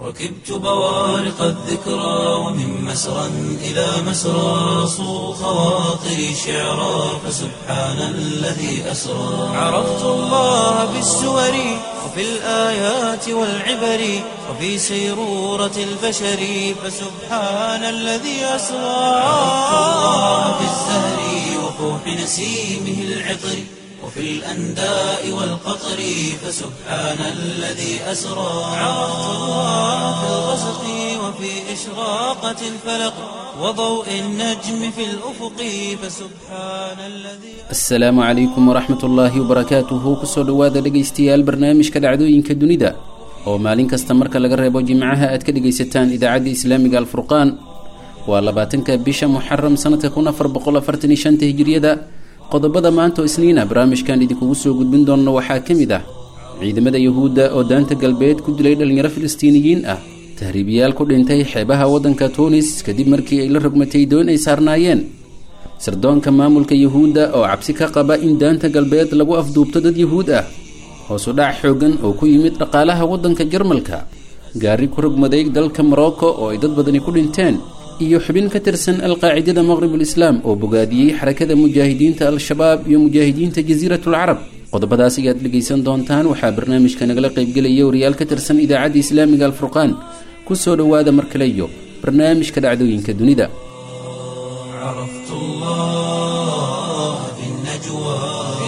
ركبت بوارق الذكرى ومن مسرى إلى مسرى صو خواطري شعرا فسبحان الذي أسرى عرفت الله بالسور وفي الآيات والعبر وفي سيرورة البشر فسبحان الذي أسرى عرفت الله بالزهر وفوح نسيمه العطر وفي الأنداء والقطر فسبحان الذي أسرى عرفت الله في الغسق وفي إشراقة الفلق وضوء النجم في الأفق فسبحان الذي asalaamu calaykum waraxmat ullaahi wabarakaatuhu kusoo dhowaada dhegaystayaal barnaamijka dhacdooyinka dunida oo maalin kasta marka laga reebo jimcaha aad ka dhegaysataan idaacadda islaamiga alfurqaan waa labaatanka bisha muxaram sanadka kun afar boqol afartan iyo shanta hijiriyada qodobada maanta oo isniina barnaamijkan idinkugu soo gudbin doonno waxaa ka mid ah ciidamada yuhuudda oo daanta galbeed ku dilay dhallinyaro filistiiniyiin ah tahriibiyaal ku dhintay xeebaha waddanka tuunis kadib markii ay la rogmatay doon ay saarnaayeen sirdoonka maamulka yuhuudda oo cabsi ka qaba in daanta galbeed lagu afduubto dad yuhuud ah hoosu dhac xooggan oo ku yimid dhaqaalaha waddanka jarmalka gaari ku rogmaday dalka morocco oo ay dad badani ku dhinteen iyo xubin ka tirsan alqaacidada maqribul islaam oo bogaadiyey xarakada mujaahidiinta al-shabaab iyo mujaahidiinta jasiiratul carab qodobadaas ayaad dhegaysan doontaan waxaa barnaamijka nagala qaybgelaya wariyaal ka tirsan idaacadda islaamiga alfurqaan kusoo dhowaada mar kale iyo barnaamijka dhacdooyinka dunida عرفت الله في النجوى في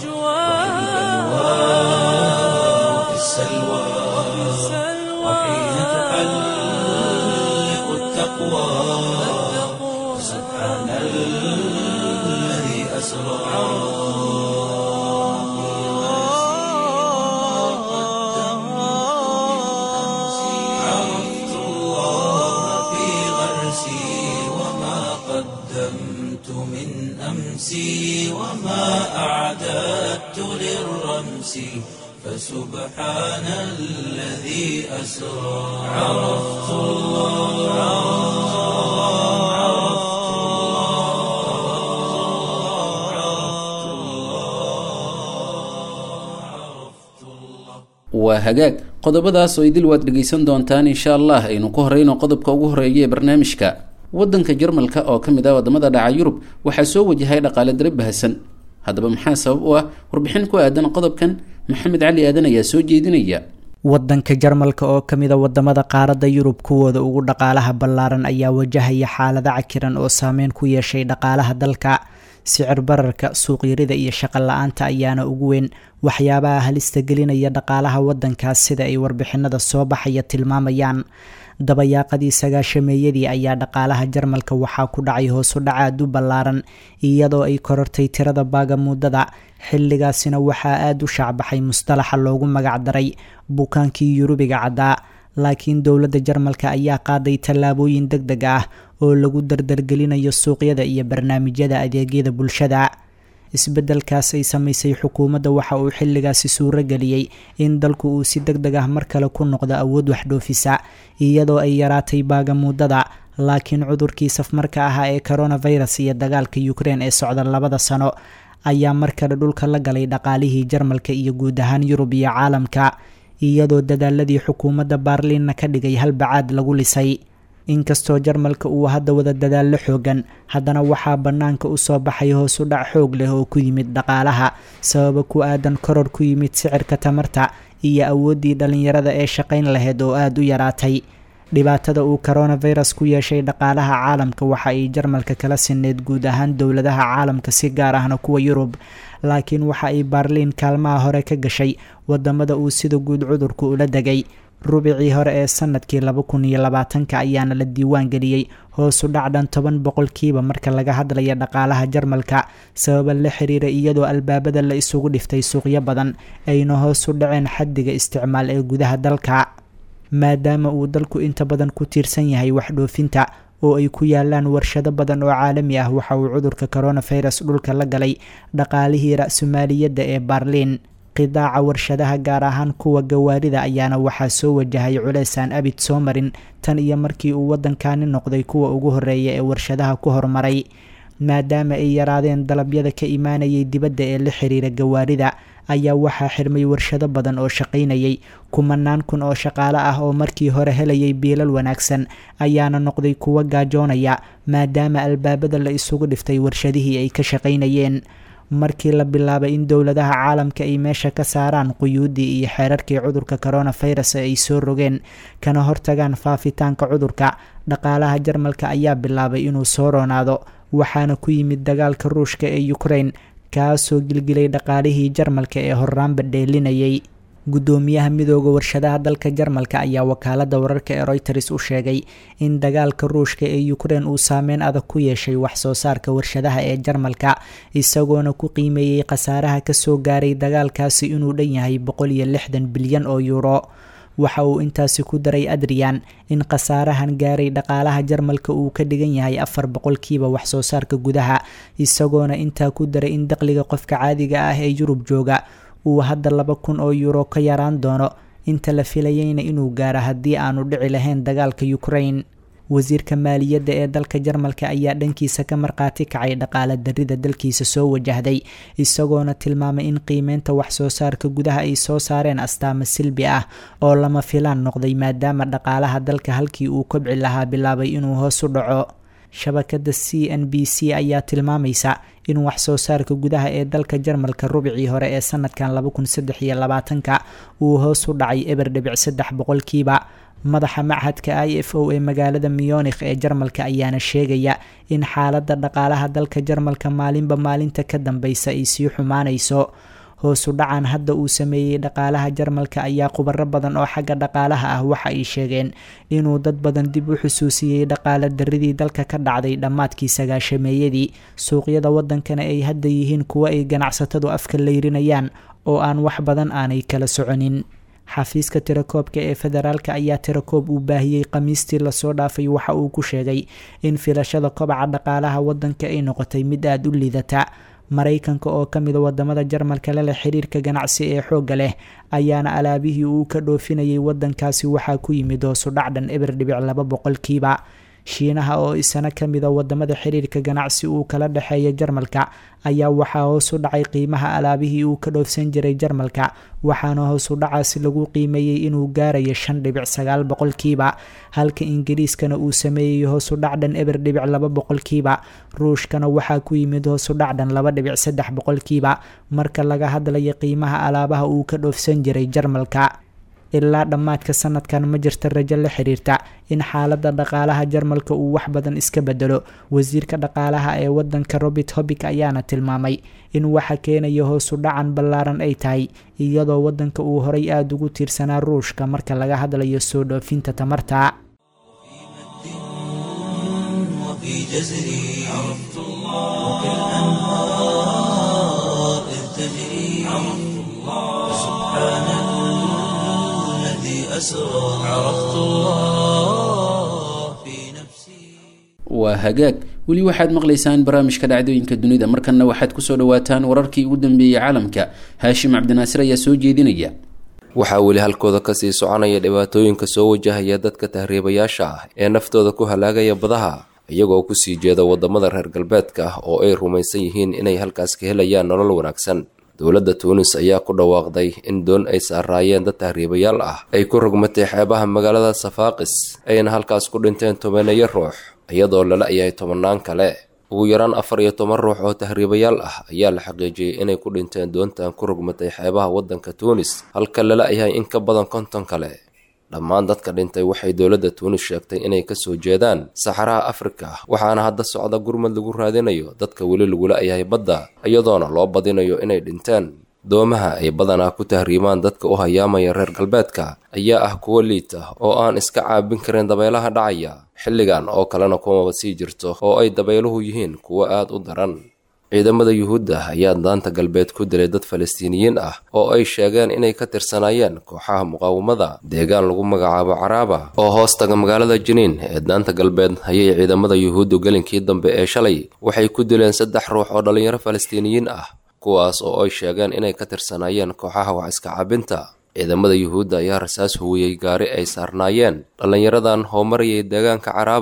وفي السلوى وحين تحلق التقوى سبحان الذي أسرى عرفت الله في غرسي وما قدمت من أمسي وما أعددت للرمس فسبحان الذي أسرى عرفت الله عرفت الله عرفت الله عرفت الله waa hagaag qodobadaas oo idil waad dhegaysan doontaan insha allah aynu ku horeyno qodobka ugu horeeya ee barnaamijka waddanka jarmalka oo ka mid ah wadamada dhaca yurub waxaa soo wajahay dhaqaale dare bahasan haddaba maxaa sabab u ah warbixin ku aadan qodobkan maxamed cali aadan ayaa soo jeedinaya wadanka jarmalka oo kamida wadamada qaaradda yurub kuwooda ugu dhaqaalaha ballaaran ayaa wajahaya xaalado cakiran oo saameyn ku yeeshay dhaqaalaha dalka sicir bararka suuqyarida iyo shaqo la-aanta ayaana ugu weyn waxyaabaha halista gelinaya dhaqaalaha wadankaas sida ay warbixinada soo baxaya tilmaamayaan dabayaaqadii sagaashameeyadii ayaa dhaqaalaha jarmalka waxaa ku dhacay hoosu dhac aad u ballaaran iyadoo ay korortay tirada baagamuudada xilligaasina waxaa aada u shaacbaxay mustalaxa loogu magacdaray bukaankii yurubiga caddaa laakiin dowladda jarmalka ayaa qaaday tallaabooyin deg deg ah oo lagu dardargelinayo suuqyada iyo barnaamijyada adeegyada bulshada isbeddelkaas ay samaysay xukuumadda waxa uu xilligaasi suuro geliyey in dalku uu si deg deg ah mar kale ku noqdo awood waxdhoofisa iyadoo ay yaraatay baagamuudada laakiin cudurkii safmarka ahaa ee coronavirus iyo dagaalka ukrein ee socda labada sano ayaa mar kale dhulka la galay dhaqaalihii jarmalka iyo guud ahaan yurub iyo caalamka iyadoo dadaaladii xukuumadda baarliinna ka dhigay halbacaad lagu lisay inkastoo jarmalka uu hadda wada dadaallo xoogan haddana waxaa bannaanka usoo baxay hoosu dhac xoog leh oo ku yimid dhaqaalaha sababa ku aadan koror ku yimid sicirka tamarta iyo awooddii dhallinyarada ee shaqayn lahayd oo aada u yaraatay dhibaatada uu coronavirus ku yeeshay dhaqaalaha caalamka waxa ay jarmalka kala sineyd guud ahaan dowladaha caalamka si gaar ahna kuwa yurub laakiin waxa ay baarliin kaalmaha hore ka gashay wadamada uu sida guud cudurku ula degay rubicii hore ee sanadkii laba kun iyo labaatanka ayaana la diiwaan geliyey hoosu dhac dhan toban boqolkiiba marka laga hadlaya dhaqaalaha jarmalka sababa la xiriira iyadoo albaabada la isugu dhiftay suuqyo badan ayna hoos u dhaceen xaddiga isticmaal ee gudaha dalka maadaama uu dalku inta badan ku tiirsan yahay wax dhoofinta oo ay ku yaalaan warshado badan oo caalami ah waxa uu cudurka coronavirus dhulka la galay dhaqaalihii ra-sumaaliyadda ee baarliin qidaaca warshadaha gaar ahaan kuwa gawaarida ayaana waxaa soo wajahay culeysaan abid soo marin tan iyo markii uu waddankani noqday kuwa ugu horeeya ee warshadaha ku horumaray maadaama ay yaraadeen dalabyada ka imaanayay dibadda ee la xiriira gawaarida ayaa waxaa xirmay warshado badan oo shaqaynayay kumanaan kun oo shaqaale ah oo markii hore helayay biilal wanaagsan ayaana noqday kuwa gaajoonaya maadaama albaabada la isugu dhiftay warshadihii ay ka shaqaynayeen markii la bilaabay in dowladaha caalamka ay meesha ka saaraan quyuuddii iyo xeerarkii cudurka coronavirus ay soo rogeen kana hortagaan faafitaanka cudurka dhaqaalaha jarmalka ayaa bilaabay inuu soo roonaado waxaana ku yimid dagaalka ruushka ee ukraine kaasoo gilgilay dhaqaalihii jarmalka ee horraanba dheelinayay guddoomiyaha midooda warshadaha dalka jarmalka ayaa wakaalada wararka ee reuters u sheegay in dagaalka ruushka ee ukraine uu saameyn adag ku yeeshay wax soo saarka warshadaha ee jarmalka isagoona ku qiimeeyey khasaaraha kasoo gaaray dagaalkaasi inuu dhan yahay boqol iyo lixdan bilyan oo yuuro waxa uu intaasi ku daray adrian in khasaarahan gaaray dhaqaalaha jarmalka uu ka dhigan yahay afar boqolkiiba wax soo saarka gudaha isagoona intaa ku daray in daqliga qofka caadiga ah ee yurub jooga uu hadda laba kun oo yuuro ka yaraan doono inta la filayeyna inuu gaaro haddii aanu dhici lahayn dagaalka ukraine wasiirka maaliyadda ee dalka jarmalka ayaa dhankiisa ka markhaati kacay dhaqaala darida dalkiisa soo wajahday isagoona tilmaamay in qiimeynta wax soo saarka gudaha ay soo saareen astaamo silbi ah oo lama filaan noqday maadaama dhaqaalaha dalka halkii uu kobci lahaa bilaabay inuu hoos u dhaco shabakada c n b c ayaa tilmaamaysa in wax soo saarka gudaha ee dalka jarmalka rubicii hore ee sanadkan laba kun saddex iyo labaatanka uu hoos u dhacay eber dhibic saddex boqolkiiba madaxa machadka i f o ee magaalada muyonikh ee jarmalka ayaana sheegaya in xaaladda dhaqaalaha dalka jarmalka maalinba maalinta ka dambeysa ay sii xumaanayso hoosu dhacan hadda uu sameeyey dhaqaalaha jarmalka ayaa khubaro badan oo xagga dhaqaalaha ah waxa ay sheegeen inuu dad badan dib u xusuusiyey dhaqaala daridii dalka ka dhacday dhammaadkii sagaashameeyadii suuqyada wadankana ay hadda yihiin kuwo ay ganacsatadu afka layrinayaan oo aan wax badan aanay kala soconin xafiiska tirakoobka ee federaalka ayaa tirakoob uu baahiyey khamiistii lasoo dhaafay waxa uu ku sheegay in filashada kobaca dhaqaalaha wadanka ay noqotay mid aada u liidata maraykanka oo ka mida wadamada jarmalka leleh xiriirka ganacsi ee xoogga leh ayaana alaabihii uu ka dhoofinayay wadankaasi waxaa ku yimid hoosu dhacdhan eber dhibic laba boqolkiiba shiinaha oo isana ka mida wadamada xiriirka ganacsi uu kala dhexeeya jarmalka ayaa waxaa hoos u dhacay qiimaha alaabihii uu ka dhoofsan jiray jarmalka waxaana hoos u dhacaasi lagu qiimeeyey inuu gaarayo shan dhibic sagaal boqolkiiba halka ingiriiskana uu sameeyey hoos u dhacdhan eber dhibic laba boqolkiiba ruushkana waxaa ku yimid hoos u dhacdhan laba dhibic saddex boqolkiiba marka laga hadlayo qiimaha alaabaha uu ka dhoofsan jiray jarmalka ilaa dhammaadka sanadkan ma jirta rajo la xiriirta in xaaladda dhaqaalaha jarmalka uu wax badan iska bedelo wasiirka dhaqaalaha ee wadanka robert hobik ayaana tilmaamay in waxa keenaya hoosu dhacan ballaaran ay tahay iyadoo wadanka uu horay aada ugu tiirsanaa ruushka marka laga hadlayo soo dhoofinta tamarta waa hagaag weli waxaad maqlaysaan barnaamijka dhacdooyinka dunida markanna waxaad kusoo dhawaataan wararkii ugu dambeeyey caalamka haashim cabdinaasir ayaa soo jeedinaya waxaa weli halkooda kasii soconaya dhibaatooyinka soo wajahaya dadka tahriibayaasha ah ee naftooda ku halaagaya badaha iyagoo kusii jeeda wadamada reer galbeedka ah oo ay rumaysan yihiin inay halkaas ka helayaan nolol wanaagsan dowladda tuunis ayaa ku dhawaaqday in doon ay saaraayeen dad tahriibayaal ah ay ku rogmatay xeebaha magaalada safaaqis ayna halkaas ku dhinteen tobaneeyo ruux iyadoo lala yahay tobannaan kale ugu yaraan afar iyo toban ruux oo tahriibayaal ah ayaa la xaqiijiyey inay ku dhinteen doontan ku rogmatay xeebaha waddanka tuunis halka lala yahay in ka badan konton kale dhammaan dadka dhintay waxay dowladda tuunis sheegtay inay kasoo jeedaan saxaraha afrika waxaana hadda socda gurmad lagu raadinayo dadka weli lagula yahay badda iyadoona loo badinayo inay dhinteen doomaha ay badanaa ku tahriimaan dadka u hayaamaya reer galbeedka ayaa ah kuwo liita oo aan iska caabin karin dabaylaha dhacaya xilligan oo kalena kumaba sii jirto oo ay dabayluhu yihiin kuwo aada u daran ciidamada yuhuudda ayaa daanta galbeed ku dilay dad falastiiniyiin ah oo ay sheegeen inay ka tirsanaayeen kooxaha muqaawamada deegaan lagu magacaabo caraaba oo hoos taga magaalada jiniin ee daanta galbeed ayay ciidamada yuhuuddu gelinkii dambe ee shalay waxay ku dileen saddex ruux oo dhallinyaro falastiiniyiin ah kuwaas oo ay sheegeen inay ka tirsanaayeen kooxaha wax iska cabinta ciidamada yuhuudda ayaa rasaas huwiyey gaari ay saarnaayeen dhallinyaradan oo marayay deegaanka caraaba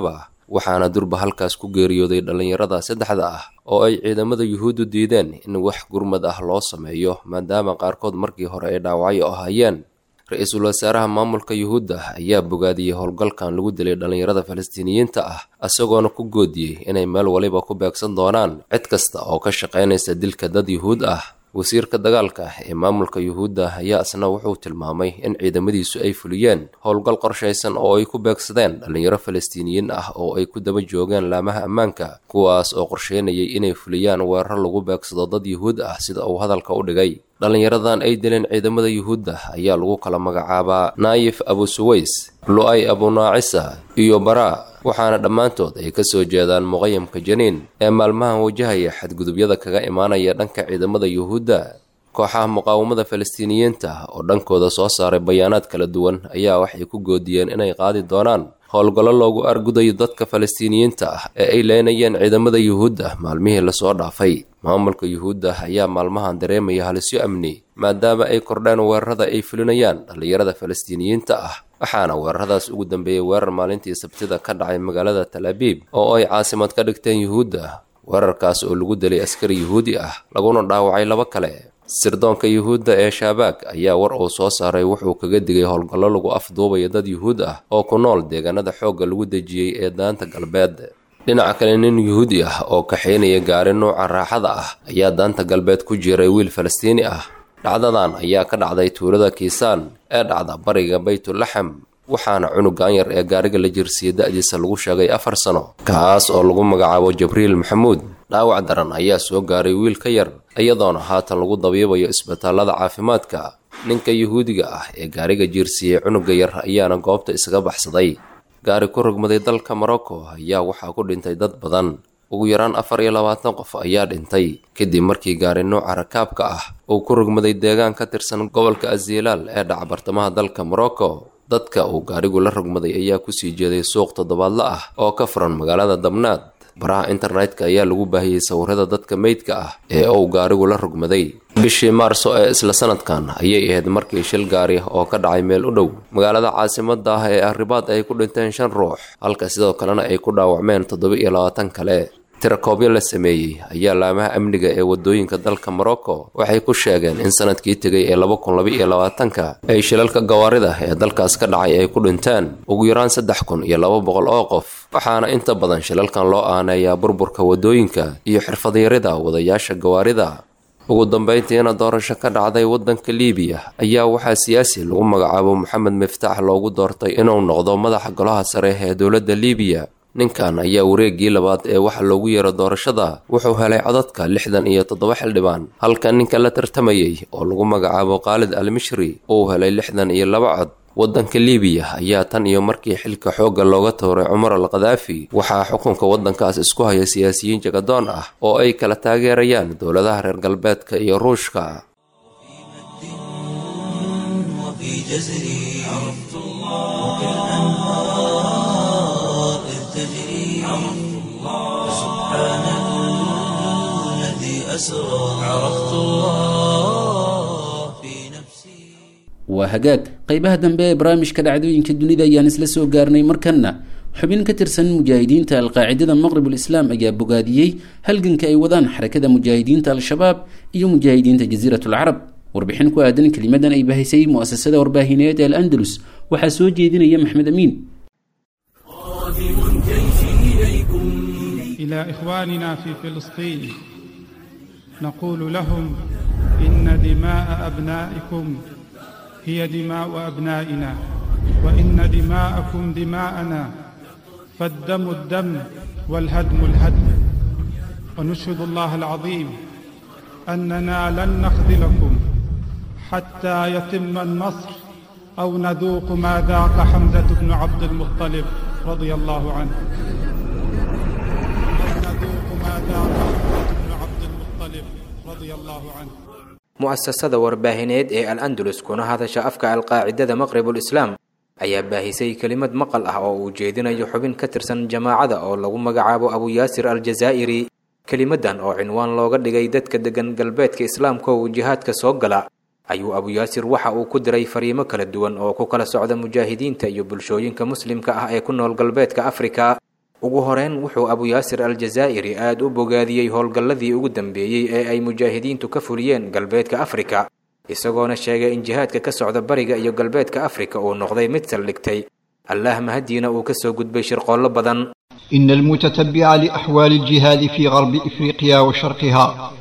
waxaana durba halkaas ku geeriyooday dhallinyarada saddexda ah oo ay ciidamada yuhuuddu diideen in wax gurmad ah loo sameeyo maadaama qaarkood markii hore ay dhaawacyo ahaayeen ra-iisul wasaaraha maamulka yuhuudda ayaa bogaadiyey howlgalkan lagu dilay dhallinyarada falastiiniyiinta ah isagoona ku goodiyey inay meel waliba ku beegsan doonaan cid kasta oo ka shaqaynaysa dilka dad yuhuud ah wasiirka dagaalka ee maamulka yuhuudda ayaa isna wuxuu tilmaamay in ciidamadiisu ay fuliyeen howlgal qorshaysan oo ay ku beegsadeen dhallinyaro falastiiniyiin ah oo ay ku daba joogeen laamaha ammaanka kuwaas oo qorsheynayay inay fuliyaan weerar lagu beegsado dad yuhuud ah sida uu hadalka u dhigay dhallinyaradan ay dileen ciidamada yuhuudda ayaa lagu kala magacaabaa naayif abu suways lu-ay abunaacisa iyo baraa waxaana dhammaantood ay ka soo jeedaan muqayamka janiin ee maalmahan wajahaya xadgudubyada kaga imaanaya dhanka ciidamada yuhuudda kooxaha muqaawamada falastiiniyiinta oo dhankooda soo saaray bayaanaad kala duwan ayaa waxay ku goodiyeen inay qaadi doonaan howlgallo loogu argudayo dadka falastiiniyiinta ah ee ay leenayeen ciidamada yuhuudda maalmihii lasoo dhaafay maamulka yuhuudda ayaa maalmahan dareemaya halisyo amni maadaama ay kordheen weerarada ay fulinayaan dhallinyarada falastiiniyiinta ah waxaana weeraradaas ugu dambeeyey weerar maalintii sabtida ka dhacay magaalada tal abiib oo ay caasimad ka dhigteen yuhuudda weerarkaas oo lagu dilay askari yuhuudi ah laguna dhaawacay laba kale sirdoonka yuhuudda ee shaabaag ayaa war uu soo saaray wuxuu kaga digay howlgallo lagu afduubaya dad yuhuud ah oo ku nool deegaanada xoogga lagu dejiyey ee daanta galbeed dhinaca kale nin yuhuudi ah oo kaxaynaya gaari nuuca raaxada ah ayaa daanta galbeed ku jiray wiil falastiini ah dhacdadan ayaa ka dhacday tuulada kiisaan ee dhacda bariga baytulaxam waxaana cunugan yar ee gaariga la jirsiiyey da-diisa lagu sheegay afar sano kaas oo lagu magacaabo jabriil maxamuud dhaawac daran ayaa soo gaaray wiil ka yar iyadoona haatan lagu dabiibayo isbitaallada caafimaadka ninka yuhuudiga ah ee gaariga jiirsiiyey cunuga yar ayaana goobta isaga baxsaday gaari ku rogmaday dalka morocco ayaa waxaa ku dhintay dad badan ugu yaraan afar iyo labaatan qof ayaa dhintay kadib markii gaari nuuca rakaabka ah uu ku rogmaday deegaan ka tirsan gobolka azilaal ee dhaca bartamaha dalka morocco dadka uu gaarigu la rogmaday ayaa kusii jeeday suuq toddobaadla ah oo ka furan magaalada dabnaad baraha internetka ayaa lagu baahiyey sawirada dadka meydka ah ee uu gaarigu la rogmaday bishii maarso ee isla sanadkan ayay ahayd markii shil gaari oo ka dhacay meel u dhow magaalada caasimada ah ee arribaad ay ku dhinteen shan ruux halka sidoo kalena ay ku dhaawacmeen toddoba iyo labaatan kale tirakoobyo la sameeyey ayaa laamaha amniga ee wadooyinka dalka morocco waxay ku sheegeen in sanadkii tegay ee laba kun laba iyo labaatanka ay shilalka gawaarida ee dalkaas ka dhacay ay ku dhinteen ugu yaraan saddex kun iyo laba boqol oo qof waxaana inta badan shilalkan loo aaneeyaa burburka wadooyinka iyo xirfadyarida wadayaasha gawaarida ugu dambayntiina doorasho ka dhacday waddanka liibiya ayaa waxaa siyaasi lagu magacaabo moxamed miftaax loogu doortay inuu noqdo madaxa golaha sare ee dowladda liibiya ninkan ayaa wareeggii labaad ee waxa loogu yeero doorashada wuxuu helay codadka lixdan iyo toddoba xildhibaan halka ninka la tartamayey oo lagu magacaabo khaalid al mishri uu helay lixdan iyo laba cod waddanka liibiya ayaa tan iyo markii xilka xoogga looga tooray cumar al khadaafi waxaa xukunka waddankaas isku haya siyaasiyiin jagadoon ah oo ay kala taageerayaan dowladaha reer galbeedka iyo ruushka وفي جزري عرفت الله كالأنهار إذ تجري عرفت الله سبحان الذي أسرى عرفت الله في نفسي waa hagaag qeybaha dambe ee barnaamijka dhacdooyinka dunida ayaan isla soo gaarnay markanna xubin ka tirsan mujaahidiinta alqaacidada maqrib ulislaam ayaa bogaadiyey halganka ay wadaan xarakada mujaahidiinta al-shabaab iyo mujaahidiinta jasiirat alcarab warbixin ku aadan kelimadan ay bahisay muasasada warbaahineed ee al-andalus waxaa soo jeedinaya maxmed amiin إلى إخواننا في فلسطين نقول لهم إن دماء أبنائكم هي دماء أبنائنا وإن دماءكم دماءنا فالدم الدم والهدم الهدم ونشهد الله العظيم أننا لن نخذلكم حتى يتم النصر أو نذوق ما ذاق حمزة بن عبد المطلب رضي الله عنه نذوق ما ذاق حمزة بن عبد المطلب رضي الله عنه mu'asasada warbaahineed ee al andalus kuna hadasha afka alqaacidada maqribul islaam ayaa baahisay kelimad maqal ah oo uu jeedinayo xubin ka tirsan jamaacada oo lagu magacaabo abu yaasir aljazaa'iri kelimadan oo cinwaan looga dhigay dadka deggan galbeedka islaamka oo jihaadka soo gala ayuu abu yaasir waxa uu ku diray fariimo kala duwan oo ku kala socda mujaahidiinta iyo bulshooyinka muslimka ah ee ku nool galbeedka afrika ugu horeyn wuxuu abu yaasir aljazaa'iri aada u bogaadiyey howlgalladii ugu dambeeyey ee ay mujaahidiintu ka fuliyeen galbeedka afrika isagoona sheegay in jihaadka ka socda bariga iyo galbeedka afrika uu noqday mid saldhigtay allaah mahadiina uu ka soo gudbay shirqoollo badan إن المتتبع لأحوال الجهاد في غرب إفريقيا وشرقها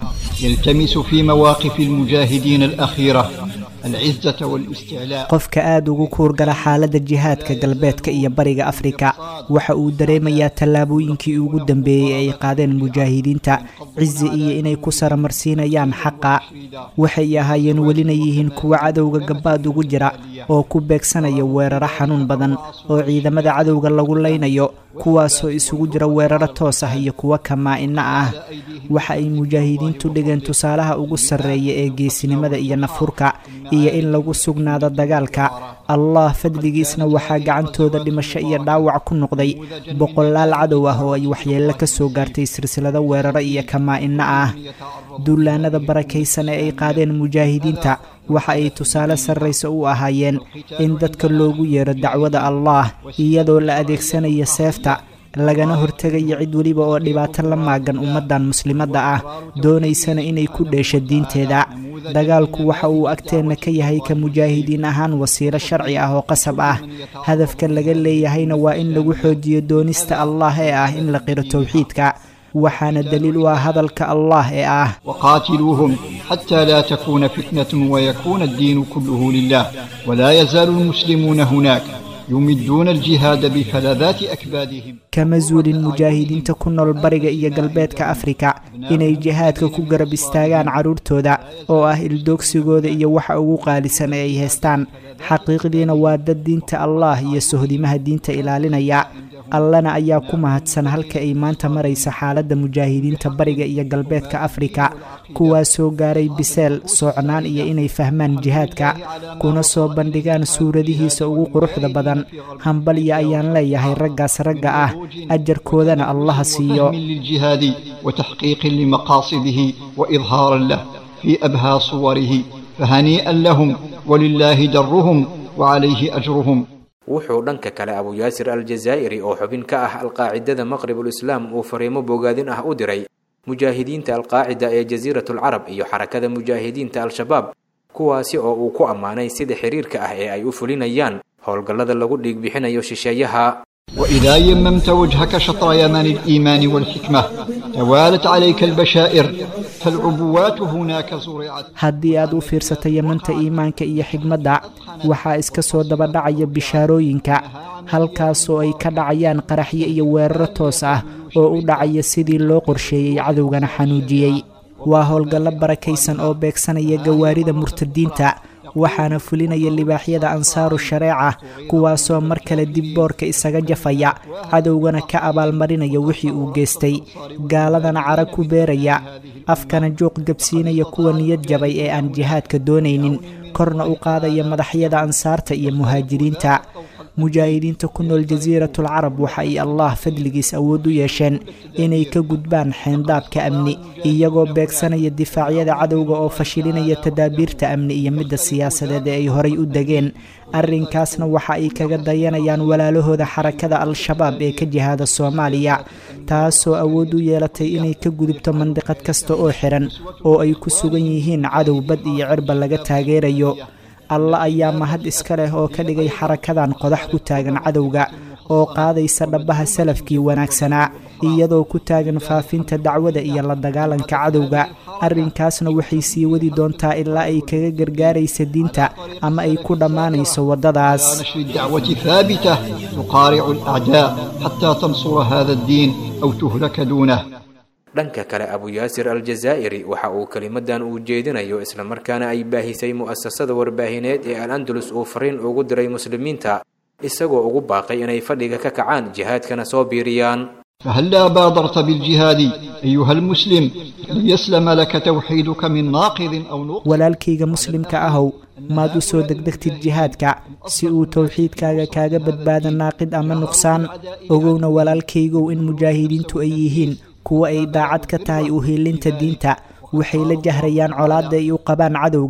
يلتمس في مواقف المجاهدين الأخيرة العزة والاستعلاء qofka aada ugu kuurgala xaaladda jihaadka galbeedka iyo bariga afrika waxa uu dareemayaa tallaabooyinkii ugu dambeeyey ay qaadeen mujaahidiinta cizi iyo inay ku saramarsiinayaan xaqa waxay ahaayeen welina yihiin kuwa cadowga gabaad ugu jira oo ku beegsanaya weeraro xanuun badan oo ciidamada cadowga lagu leynayo kuwaasoo isugu jira weeraro toos ah iyo kuwo kamaa-ina ah waxa ay mujaahidiintu dhigeen tusaalaha ugu sarreeya ee geesinimada iyo nafurka iyo in lagu sugnaado dagaalka allah fadligiisna waxaa gacantooda dhimasho iyo dhaawac ku noqday boqolaal cadow ah oo ay waxyeello ka soo gaartay silsilado weeraro iyo kamaa-ina ah duulaanada barakaysan ee ay qaadeen mujaahidiinta waxa ay tusaale sarraysa u ahaayeen in dadka loogu yeero dacwada allah iyadoo la adeegsanayo seefta lagana hortegayo cid weliba oo dhibaato la maagan ummaddan muslimadda ah doonaysana inay ku dheesho diinteeda dagaalku waxa uu agteenna ka yahay ka mujaahidiin ahaan wasiilo sharci ah oo qasab ah hadafka laga leeyahayna waa in lagu xoojiyo doonista allah ee ah in la qiro towxiidka waxaana daliil u ah hadalka allah ee ah وقاتلوهم حتى لا تكون فتنة ويكون الدين كله لله ولا يزال المسلمون هناك يمدون الجهاد بفلذات أكبادهم kama zuulin mujaahidiinta ku nool bariga iyo galbeedka afrika inay jihaadka ku garab istaagaan carruurtooda oo ah ildoogsigooda iyo waxa ugu qaalisan ee ay haystaan xaqiiqdiina waa dad diinta allah iyo sohdimaha diinta ilaalinaya allana ayaa ku mahadsan halka ay maanta maraysa xaaladda mujaahidiinta bariga iyo galbeedka afrika kuwaasoo gaaray biseel soocnaan iyo inay fahmaan jihaadka kuna soo bandhigaan suuradihiisa ugu quruxda badan hambalya ayaan leeyahay raggaas ragga ah ajarkoodana allaha siiyo فهم للجهاد وتحقيق لمقاصده وإظهارا له في أبهى صوره فهنيئا لهم ولله درهم وعليه أجرهم wuxuu dhanka kale abu yaasir aljazaa'iri oo xubin ka ah alqaacidada maqribul islaam uu fariimo bogaadin ah u diray mujaahidiinta alqaacida ee jasiiratulcarab iyo xarakada mujaahidiinta al-shabaab kuwaasi oo uu ku ammaanay sida xiriirka ah ee ay u fulinayaan howlgallada lagu dhiigbixinayo shisheeyaha وإذا يممت وجهك شطر يمن الإيمان والحكمة توالت عليك البشائر فالعبوات هناك زرعت haddii aad u fiirsato yamanta iimaanka iyo xigmadda waxaa iska soo dabadhacaya bishaarooyinka halkaasoo ay ka dhacayaan qaraxyo iyo weeraro toos ah oo u dhacaya sidii loo qorsheeyey cadowgana xanuujiyey waa howlgallo barakaysan oo beegsanaya gawaarida murtadiinta waxaana fulinaya libaaxyada ansaaru shareeca kuwaasoo mar kale dib boorka isaga jafaya cadowgana ka abaalmarinaya wixii uu geystay gaaladana cara ku beeraya afkana juuq gabsiinaya kuwa niyad jabay ee aan jihaadka doonaynin korna u qaadaya madaxyada ansaarta iyo muhaajiriinta mujaahidiinta ku nool jasiiratul carab waxa ay allah fadligiis awood u yeesheen inay ka gudbaan xeendaabka amni iyagoo beegsanaya difaacyada cadowga oo fashilinaya tadaabiirta amni iyo midda siyaasadeed ee ay horay u degeen arrinkaasna waxa ay kaga dayanayaan walaalahooda xarakada al-shabaab ee ka jihaada soomaaliya taasoo awood u yeelatay inay ka gudubto mandiqad kasta oo xiran oo ay ku sugan yihiin cadow bad iyo cirba laga taageerayo alla ayaa mahad iska leh oo ka dhigay xarakadan qodax ku taagan cadowga oo qaadaysa dhabbaha salafkii wanaagsanaa iyadoo ku taagan faafinta dacwada iyo la dagaalanka cadowga arrinkaasna waxay sii wadi doontaa ilaa ay kaga gargaaraysa diinta ama ay ku dhammaanayso waddadaas نشر الدعوة ثابتة تقارع الأعداء حتى تنصر هذا الدين أو تهلك دونه dhanka kale abu yaasir aljazaa'iri waxa uu kelimadan uu jeedinayo islamarkaana ay baahisay mu'asasada warbaahineed ee al andalus uu fariin ugu diray muslimiinta isagoo ugu baaqay inay fadhiga ka kacaan jihaadkana soo biiriyaan فهلا بادرت بالجهاد أيها المسلم ليسلم لك توحيدك من ناقض أو نقص walaalkayga muslimka ahow maad u soo degdegtid jihaadka si uu towxiidkaaga kaaga badbaado naaqid ama nuqsaan ogowna walaalkaygow in mujaahidiintu ay yihiin kuwa ay daacad ka tahay u hiilinta diinta waxay la jahrayaan colaadda ay u qabaan cadowga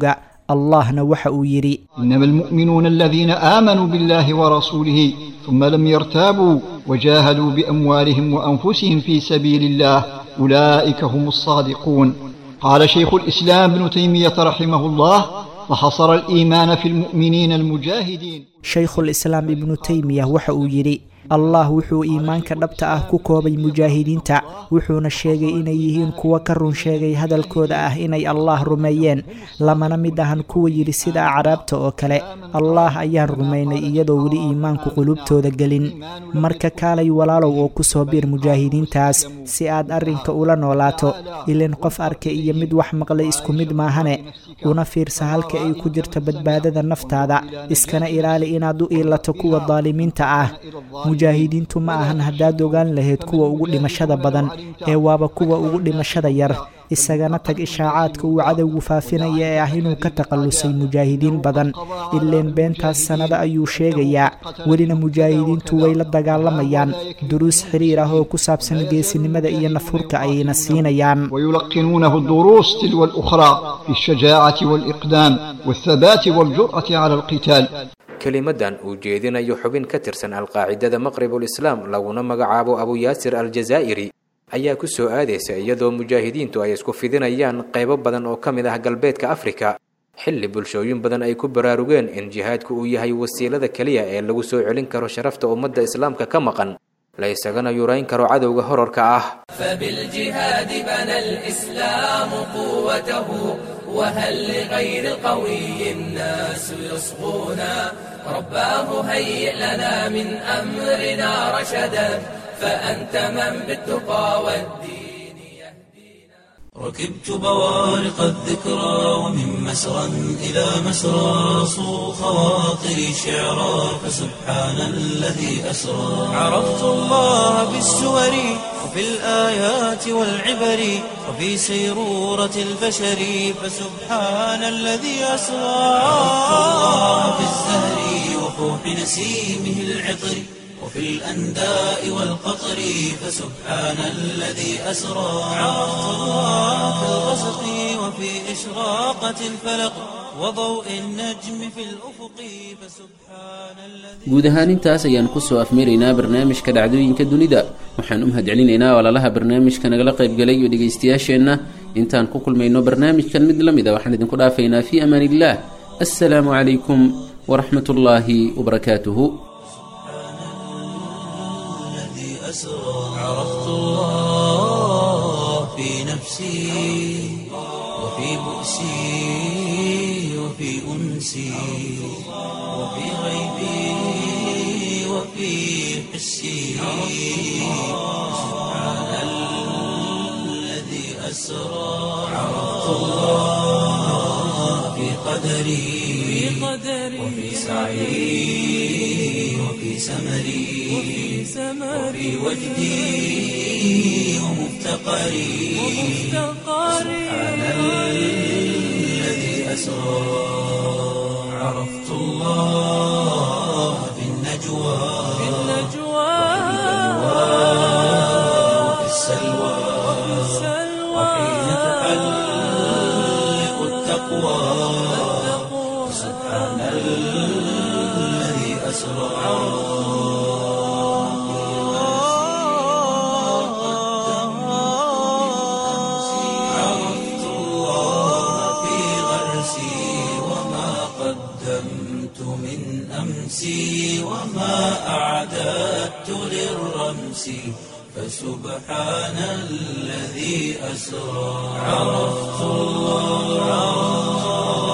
allahna waxa uu yidhi إنما المؤمنون الذين آمنوا بالله ورسوله ثم لم يرتابوا وجاهدوا بأموالهم وأنفسهم في سبيل الله أولئك هم الصادقون قال شيخ الإسلام ابن تيمية رحمه الله فحصر الإيمان في المؤمنين المجاهدين shaykhulislaam ibnu teymiya waxa uu yidhi allah wuxuu iimaanka dhabta ah ku koobay mujaahidiinta wuxuuna sheegay inay yihiin kuwa ka run sheegay hadalkooda ah inay allah rumeeyeen lamana mid ahan kuwa yidhi sida acraabta oo kale allah ayaan rumaynay iyadoo weli iimaanku qulubtooda gelin marka kaalay walaalow oo ku soo biir mujaahidiintaas si aad arrinka ula noolaato ilin qof arka iyo mid wax maqlay isku mid maahane una fiirsa halka ay ku jirto badbaadada naftaada iskana ilaali inaad u iilato kuwa daalimiinta ah mujaahidiintu ma ahan haddaad ogaan lahayd kuwa ugu dhimashada badan ee waaba kuwa ugu dhimashada yar isagana tag ishaacaadka uu cadowgu faafinaya ee ah inuu ka takhallusay mujaahidiin badan ileen beentaas sannado ayuu sheegayaa welina mujaahidiintu way la dagaalamayaan duruus xiriir ah oo ku saabsan geesinimada iyo nafhurka ayayna siinayaan ويلقنونه الدروس تلو الأخرى في الشجاعة والإقدام والثبات والجرأة على القتال kelimadan uu jeedinayo xubin ka tirsan alqaacidada maqribulislaam laguna magacaabo abu yaasir aljazaa'iri ayaa ku soo aadaysa iyadoo mujaahidiintu ay isku fidinayaan qaybo badan oo ka mid ah galbeedka afrika xilli bulshooyin badan ay ku baraarugeen in jihaadku uu yahay wasiilada keliya ee lagu soo celin karo sharafta ummadda islaamka ka maqan la isagana yurayn karo cadowga horarka ah فبالجهاد بنى الإسلام قوته وهل لغير القوي الناس يصغونا رباه هيئ لنا من أمرنا رشدا فأنت من بالتقى والدين يهدينا ركبت بوارق الذكرى ومن مسرى إلى مسرى صو خواطري شعرا فسبحان الذي أسرى عرفت الله بالسور وفي الآيات والعبر وفي سيرورة البشر فسبحان الذي أسرى عرفت الله بالزهر وفوح نسيمه العطر وفي الأنداء والقطر فسبحان الذي أسرى عرفت الله في الغسق وفي إشراقة الفلق وضوء النجم في الأفق فسبحان الذي guud ahaan intaas ayaan kusoo afmeeraynaa barnaamijka dhacdooyinka dunida waxaan u mahadcelinaynaa walaalaha barnaamijka nagala qaybgalay iyo dhegaystayaasheenna intaan ku kulmayno barnaamijkan mid la mid a waxaan idinku dhaafaynaa fii amaan illaah assalaamu calaykum waraxmat ullaahi wabarakaatuhu الذي أسرى عرفت الله في نفسي وفي بؤسي وفي أنسي وفي غيبي وفي حسي سبحان الذي أسرى عرفت الله في قدري وفي سعي وفي سمري وفي وجدي ومفتقري سبحان الذي أسرى عرفت الله في النجوى وفي السلوى وحين تحلق التقوى سبحان الذي أسرى عرفت الله في غرسي وما قدمت من أمسي وما أعددت للرمس فسبحان الذي أسرى عرفت الله